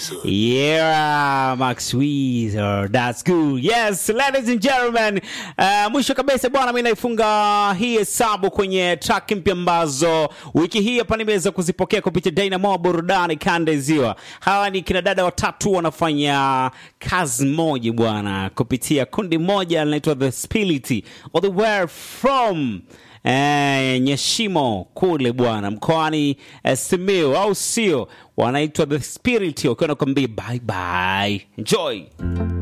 Yeah, Max Weezer. That's good. Yes, ladies and gentlemen. Uh, mwisho kabisa bwana, mimi naifunga hii hesabu kwenye track mpya ambazo wiki hii hapa nimeweza kuzipokea kupitia Dynamo Burudani Kanda ya Ziwa. Hawa ni kina dada watatu wanafanya kazi moja bwana, kupitia kundi moja linaitwa The Spirit all the way from eh, Nyeshimo kule bwana mkoani eh, Simiyu au sio? Wanaitwa The Spirit wakiwa nakwambia bye bye, enjoy.